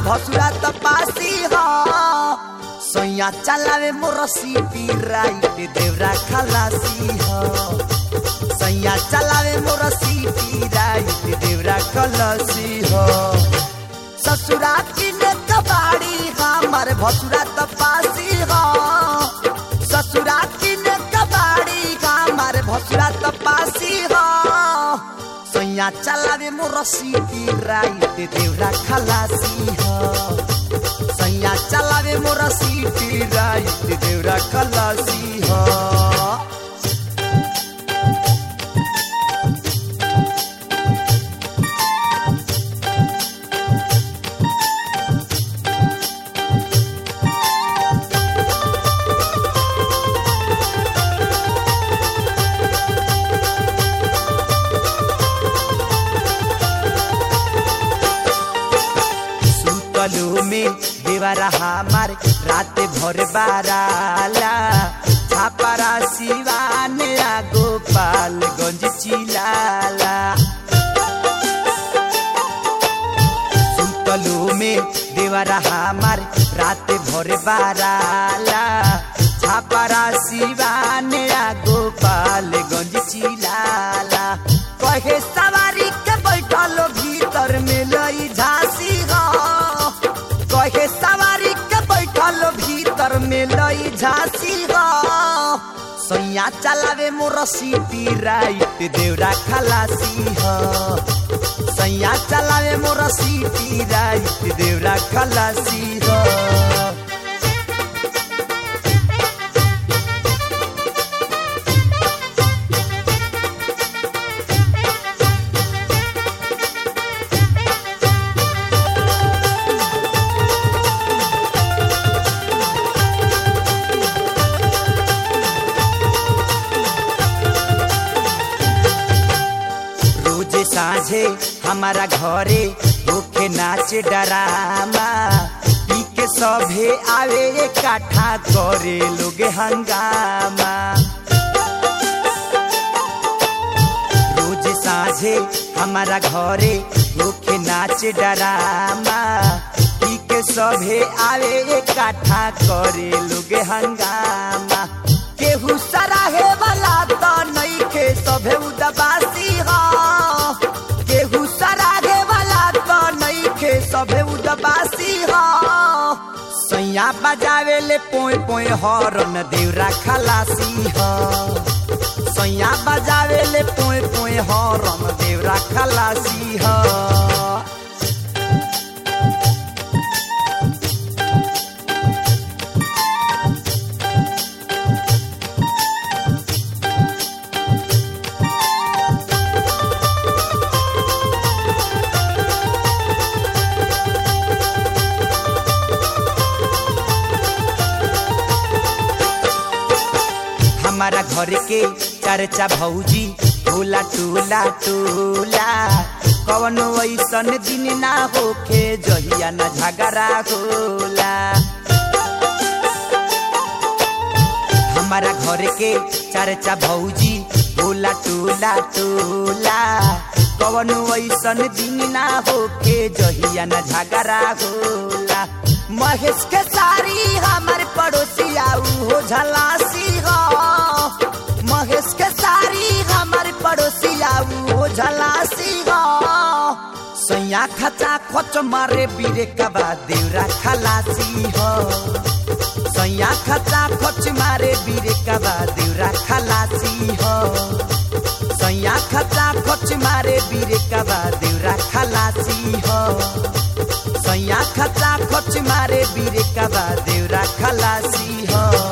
भसुरा त पासी हो सैया चलावे मोर सीटी राइट देवरा खलासी हो सैया चलावे मोर सीटी राइट देवरा खलासी हो ससुरा किने कबाड़ी हमर भसुरा त पासी हो ससुरा किने कबाड़ी हमर भसुरा त पासी हो सैया चलावे मोर सीटी राइट देवरा खलासी हो सैया चलावे मोर सीटी राइट देवरा खलासी हो सुतलो में देवरा हमार रात भर बाराला छापारा सिवान गोपालगंज चिलाला सुतलो में देवरा हमार रात भर बाराला छापारा सिवान गोपालगंज चिलाला कहे सवारी के बैठल भीतर में लई झांसी हो कहे सवारी के बैठल भीतर में लई झांसी हो सैया चलावे मोर सीटी राइट देवरा खलासी हो सैया चलावे मोर सीटी राइट देवरा खलासी हो रोज साझे हमारा घरे होके नाच डरामा पी के सभे आवे इकट्ठा करे लोग हंगामा रोज साझे हमारा घरे होके नाच डरामा पी के सभे आवे इकट्ठा करे लोग हंगामा केहू सराहे वाला तो नइखे सभे उदबासी हो केहू सराहे वाला तो नइखे सभे उदबासी हो सैया बजावे ले पोय पोय हरन देवरा खलासी हो सैया बजावे ले पोय पोय हरन देवरा खलासी हो हमारा घर के चर्चा भौजी टोला टोला टोला कवन ऐसन दिन ना होके जहिया न झगड़ा होला हमारा घर के चर्चा भौजी टोला टोला टोला कवन ऐसन दिन ना होके जहिया न झगड़ा होला महेश के सारी हमारे पड़ोसी आऊ हो झलासी हो महेश के सारी हमारे पड़ोसी आऊ हो झलासी हो सैया खचा खोच मारे बीरे कबा देवरा खलासी हो सैया खचा खोच मारे बीरे कबा देवरा खलासी हो सैया खचा खोच मारे बीरे कबा देवरा खलासी हो सैया खचा खोच मारे बीरे कबा देवरा खलासी हो